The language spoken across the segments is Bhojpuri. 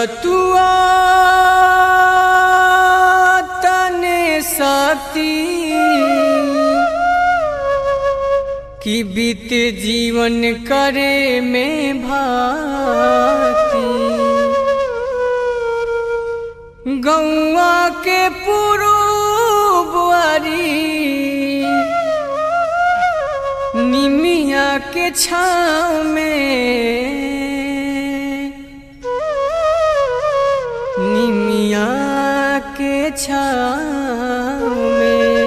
तुआ तने शक्ति कि बीत जीवन करे में भाती गौआ के पुरुबरी निमिया के छाव में निमिया के छाव में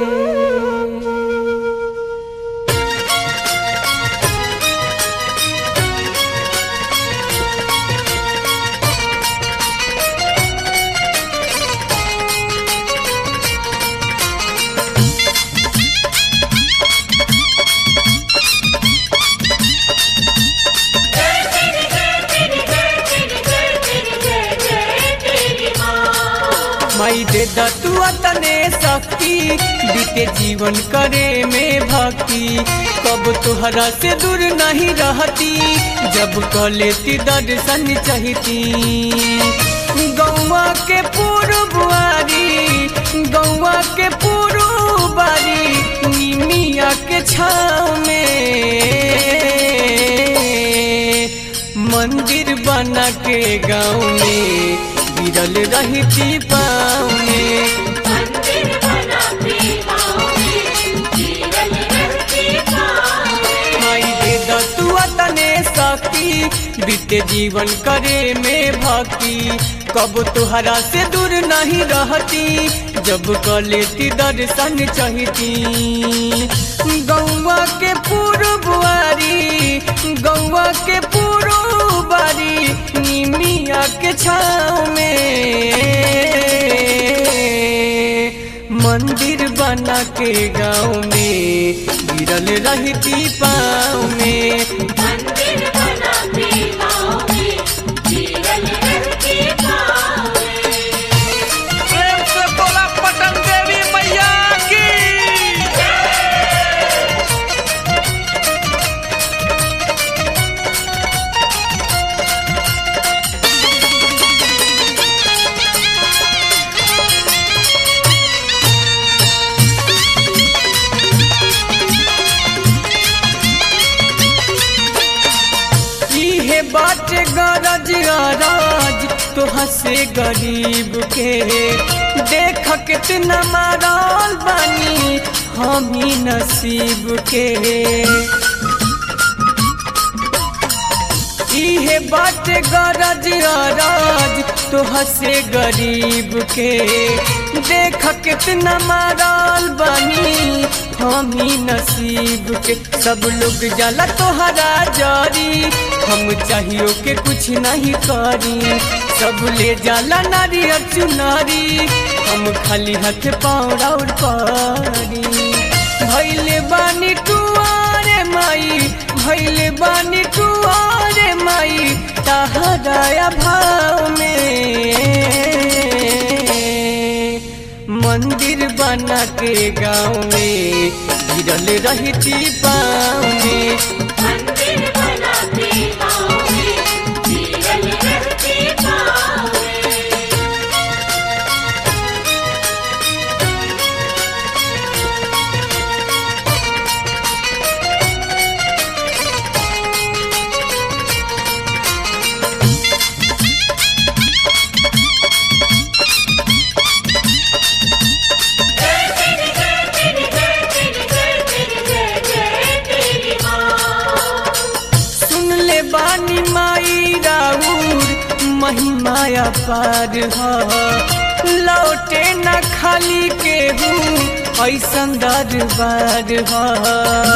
माई दे दतुआ तने शक्ति बीते जीवन करे में भक्ति कब तुहरा से दूर नहीं रहती जब क लेती दर्शन चाहती गौवा के पूर्वारी गौवा के पूर्वारी निमिया के छाव में मंदिर बना के गाँव में गिरल रहती पाँव में मंदिर बना के गाँव में जीवन रहती पाँव में। माई दे दतुआ तने शक्ति बीते जीवन करे में भक्ति कब तुहरा से दूर नहीं रहती जब क लेती दर्शन चाहती गौवा के पूर्वारी गौवा के पूर्वारी निमिया के छाव में मंदिर बना के गाँव में गिरल रहती पाँव में मंदिर बना के गाँव में जीवन रहती पाँव में। प्रेम से बोला पटन देवी मैया की इहे बात गरज राज तो हंसे गरीब के देख कितना मारल बानी हम ही नसीब के इहे बात गरज राज तो हंसे गरीब के देख कितना मारल बनी हम ही नसीब के सब लोग जाला तोहरा जारी हम चाहियो के कुछ नहीं करी सब ले जाला नारियर चुनारी हम खाली हाथ पाँव और पारी भैले बानी टुआरे माई भैले बानी टुआरे माई तहराया भाव में मंदिर बना के गाँव में गिरल रहती पाँव में मंदिर बना के गाँव में जीवन रहती पाँव में। सुन ले बानी माई राउर महिमाया पार ह लौटे न खाली केहू ऐसन दरबार ह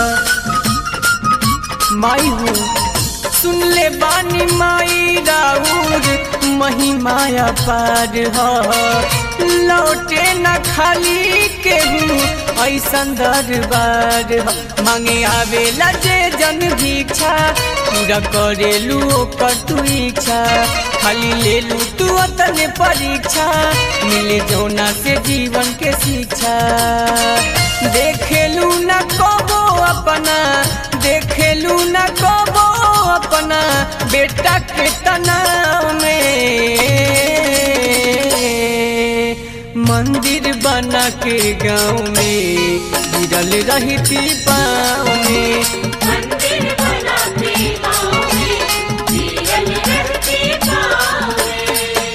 माई हो सुन ले बानी माई राउर महिमाया पार ह लौटे न खाली केहू ऐसन दरबार ह मांगे आवेला जे जन भिक्षा पूरा करेलू ओकर तू इच्छा खाली ले लू तू अतने परीक्षा मिले जौना से जीवन के शिक्षा देखेलू न कबो अपना देखेलू न कबो अपना बेटा के तनाव में मंदिर बना के गाँव में गिरल रहती पाँव में मंदिर बना के गाँव में गिरल रहती पाँव में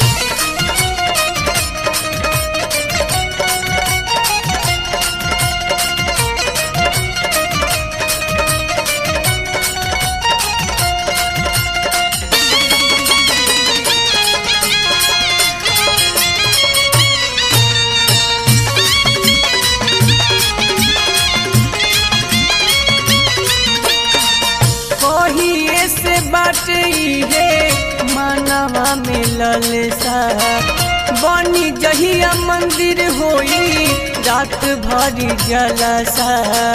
कहिए से बाटे है मानवा में ललसा बनी जहिया मंदिर होई रात भरी जलसा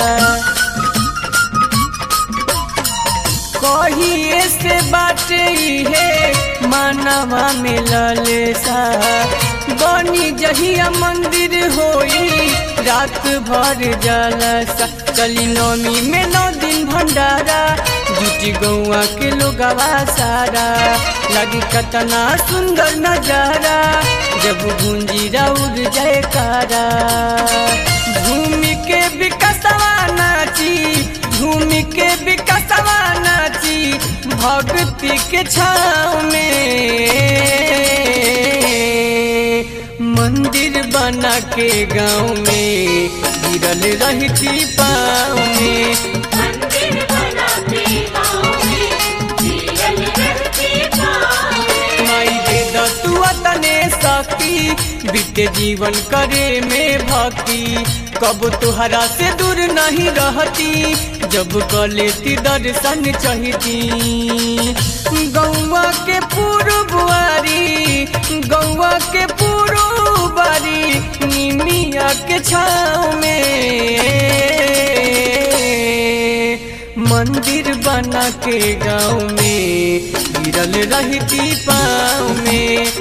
कहिए से बाटे है मानवा में ललसा बनी जहिया मंदिर होई रात भर जलसा चली नौमी में नौ दिन भंडारा जुटी गौआ के लोगवा सारा लगी कतना सुंदर नजारा जब गूंजी राउर जयकारा भूमि के विकसवा नाची भूमि के विकसवा नाची भक्ति के छाव में मंदिर बना के गाँव में गिरल रहती पाँव में मंदिर बना के गाँव में गिरल रहती पाँव में माई दे दतुआ तने शक्ति बीते जीवन करे में भक्ति कब तुहरा से दूर नहीं रहती जब कलेती दर्शन चाहती गौवा के पूर्वारी गौवा के पूर्वारी निमिया के छाव में मंदिर बना के गाँव में गिरल रहती पाँव में